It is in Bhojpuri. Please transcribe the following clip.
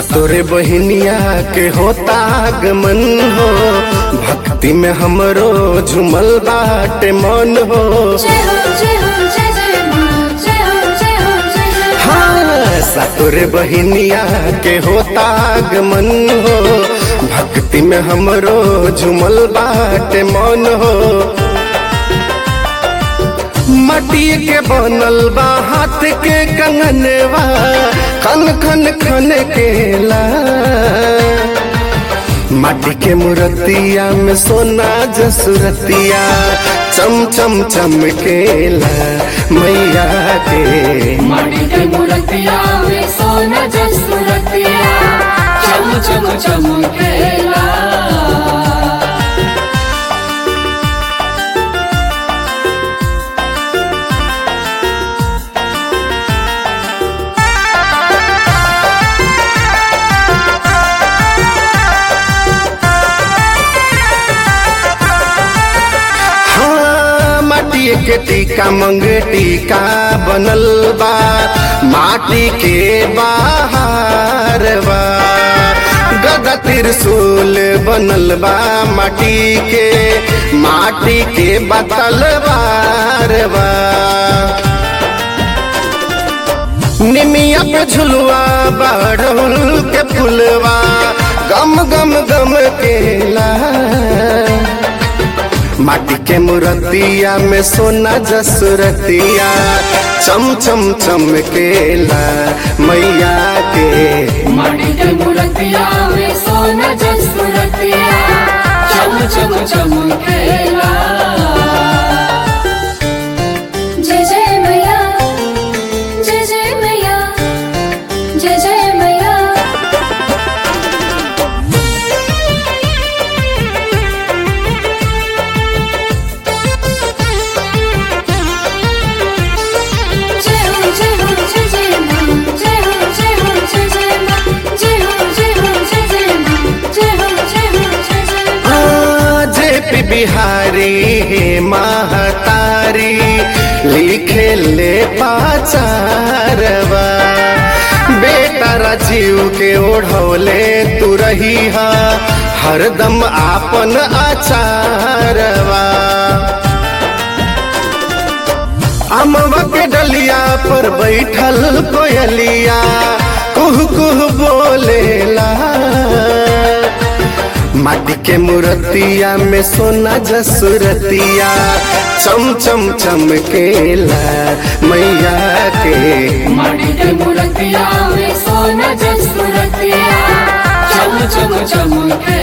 सातोरे बहिनिया के होता आगमन हो भक्ति में हमरो झुमल बाटे मन हो जय हो जय हो जय जय माँ जय हो जय हो जय जय हाँ सातोरे बहिनिया के होता आगमन हो भक्ति में हमरो झुमल बाटे मन हो मटी के बनल बा हाथ के कंगनवा खन खन खन केला माटी के मूर्तिया में सोना जसुरतिया चम चम चमकेला मैया के माटी के मूर्तिया में सोना जसुरतिया चम चम चमकेला हाँ माटी के टीका मंगे टीका बनल बा माटी के बाहर बा गदा त्रिशूल बनल बा माटी के माटी के बतल बार बा निमिया पे झुलवा बाढ़ल के फुलवा गम गम गम केला माटी के मूर्तिया में सोना जसुरतिया चम चम चमकेला मैया के माटी के मूर्तिया में सोना जसुरतिया चम चम चमकेला जय जय मैया जय जय मैया जय जय मैया जय हो जय हो जय जय माँ जय हो जय हो जय जय माँ जय हो जय हो जय जय माँ जय हो जय हो जय जय माँ जे पी बिहारी हे महतारी लिखे ले पाचारवा बेटा राजीव के ओढ़ौले तू रही हा हरदम आपन आचारवा अमवा के डलिया पर बैठल कोयलिया कुह कुह बोलेला माटी के मूर्तिया में सोना जसुरतिया चम चम चमकेला मैया के माटी के मूर्तिया में सोना जसुरतिया चम चम चमके